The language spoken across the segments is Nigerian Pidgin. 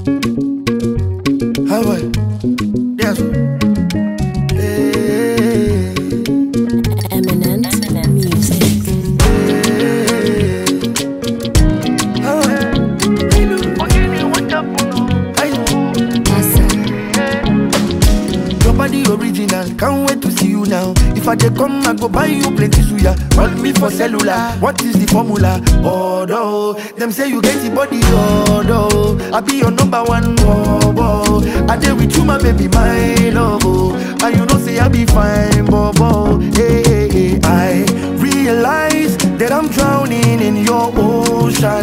How boy? Yes. Hey, Eminent music. hey. How boy? Hey. Your body original, can't wait to see you now. If I dey come, I go buy you plenty suya. Call me for cellular, what is the formula? Although them say you get the body, although I be your number one, bobo. I dey with you, my baby, my love, oh. and you know say I be fine, bobo. Hey, hey, hey. I realize that I'm drowning in your ocean.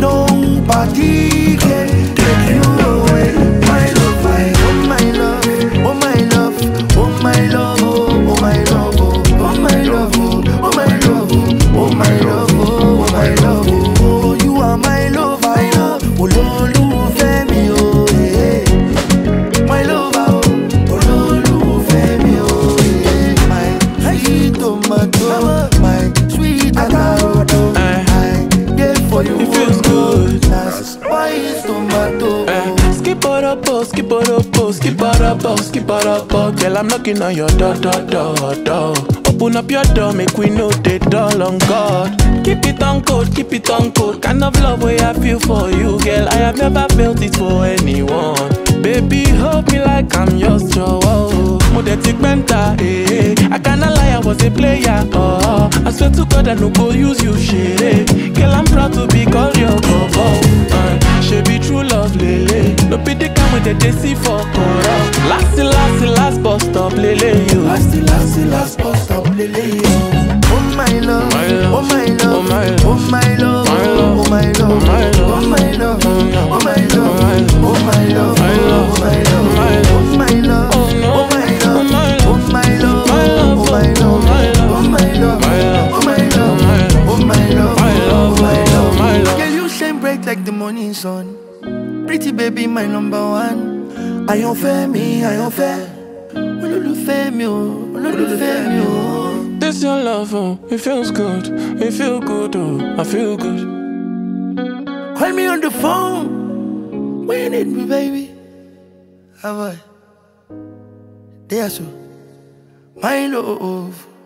Nobody can take you away, my love, my, oh my love, oh my love, oh my love, oh, oh my love, oh, oh my love, oh, oh my love, oh, oh my love, oh, oh my love, oh, oh, you are my love, I love, olólùfẹ́ mi o, eh, my lover, oh, olólùfẹ́ mi o, eh, my sweet tomato, my sweet avocado, I dey for you, It feels good. na spice tomato. Eh, Skip it up, oh, skip it up, oh, skip it up, oh, skip it up, oh. Girl, I'm knocking on your door, door, door, door. Open up your door, make we know the door on God. Keep it on code, keep it on code. Kind of love way I feel for you, girl. I have never felt it for anyone. Baby, hold me like I'm yours, Joe. Modetic mentor, eh, eh. I cannot lie, I was a player, oh. I swear to God, I no go use you, shit. eh. Girl, I'm proud to be called your bobo. Uh, she be true love, lele. No be the kind with the they see for Kora. Last, last, last bus stop, lele, you. Last, last, last bus stop, lele, yo. Oh my love, My love, oh my love, oh my love, oh my love, my love, oh my love, oh my love, oh my love, oh oh my love, oh my love, my love, oh my love, my oh my love, Oh no, oh my oh love, my oh love, my love, my love, oh my love, oh my love, oh my love, my love, oh my love, my love, oh my love, my love, oh my love, my love. Girl, you shine bright like the morning sun. Pretty baby, my number one. Àyànfẹ́ mi, àyànfẹ́. Olólùfẹ́ mi o, olólùfẹ́ mi o. This your love, oh, it feels good, it feel good, oh, I feel good. Call me on the phone when you need me, baby. How I? There, so. My love.